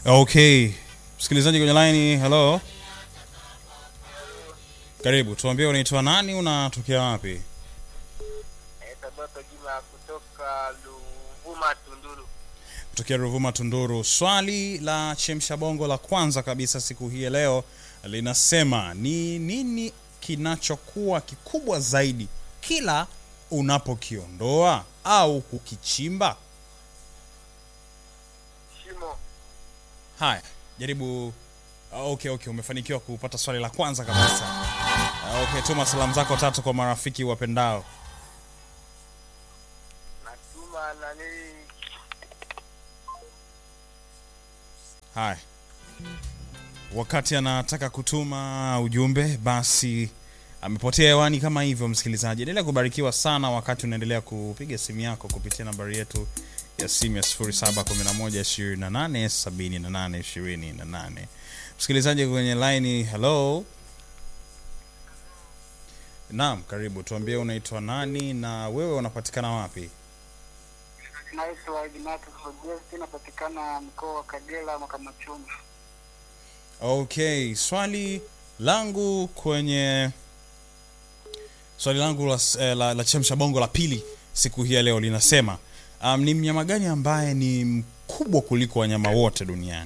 Okay, msikilizaji kwenye line, hello, karibu. Tuambie unaitwa nani, unatokea wapi? Sabato Juma kutoka Luvuma Tunduru. Kutokea Ruvuma, Tunduru. Swali la chemsha bongo la kwanza kabisa siku hii ya leo linasema ni nini kinachokuwa kikubwa zaidi kila unapokiondoa au kukichimba? Shimo. Haya, jaribu. Okay, okay, umefanikiwa kupata swali la kwanza kabisa. Okay, tuma salamu zako tatu kwa marafiki wapendao. Natuma nani Haya, wakati anataka kutuma ujumbe, basi amepotea hewani kama hivyo. Msikilizaji, endelea kubarikiwa sana wakati unaendelea kupiga simu yako kupitia nambari yetu ya simu ya 0711287828. Msikilizaji kwenye line, hello. Naam, karibu. Tuambie unaitwa nani na wewe unapatikana wapi? naitwa Ignatius Ogesti, napatikana mkoa wa Kagera Makamachungu. Okay, swali langu kwenye swali langu la, eh, la, la chemsha bongo la pili siku hii ya leo linasema um, ni mnyama gani ambaye ni mkubwa kuliko wanyama wote duniani?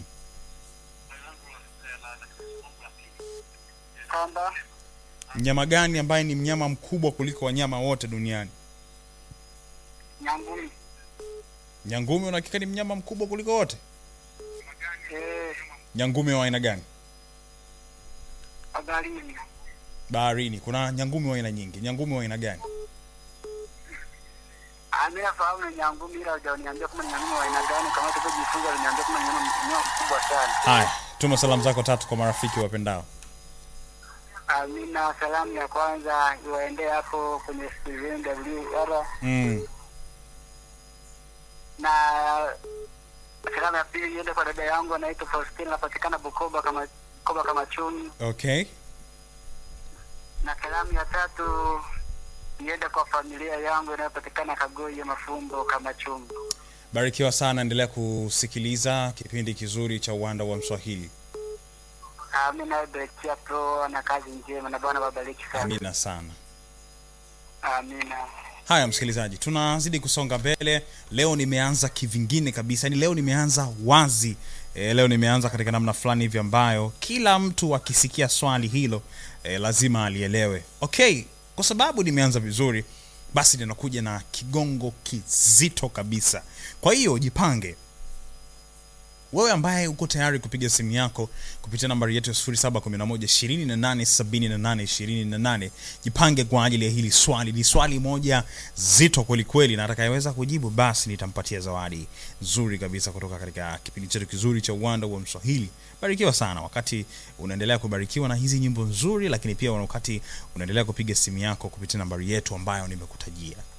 Kwamba Mnyama gani ambaye ni mnyama mkubwa kuliko wanyama wote duniani? nyangumi. Nyangumi unahakika ni mnyama mkubwa kuliko wote? Eh, Nyangumi wa aina gani? baharini. Baharini. Kuna nyangumi wa aina nyingi. Nyangumi wa aina gani? Anayefahamu ni nyangumi, ila hujaniambia kama ni nyangumi wa aina gani. Kama tulivyojifunza, aliniambia kama ni nyangumi mnyama mkubwa sana. Haya, tuma salamu zako tatu kwa marafiki wapendao. Amina, salamu ya kwanza iwaendee hapo kwenye Steven WR Mm. na salamu ya pili iende kwa dada yangu anaitwa Faustina, anapatikana Bukoba kama Bukoba kama chumi, Okay. na salamu ya tatu iende kwa familia yangu inayopatikana Kagoye Mafumbo kama chumi. Barikiwa sana, endelea kusikiliza kipindi kizuri cha Uwanda wa Mswahili. Amina, Berekia Pro na kazi njema, na Bwana wabariki sana. Amina sana. Amina. Haya msikilizaji, tunazidi kusonga mbele. Leo nimeanza kivingine kabisa, yani leo nimeanza wazi e, leo nimeanza katika namna fulani hivi ambayo kila mtu akisikia swali hilo e, lazima alielewe. Okay, kwa sababu nimeanza vizuri, basi ninakuja na kigongo kizito kabisa. Kwa hiyo jipange wewe ambaye uko tayari kupiga simu yako kupitia nambari yetu ya 0711287828 jipange kwa ajili ya hili swali. Ni swali moja zito kwelikweli, na atakayeweza kujibu basi nitampatia zawadi nzuri kabisa kutoka katika kipindi chetu kizuri cha Uwanda wa Mswahili. Barikiwa sana wakati unaendelea kubarikiwa na hizi nyimbo nzuri, lakini pia wakati unaendelea kupiga simu yako kupitia nambari yetu ambayo nimekutajia.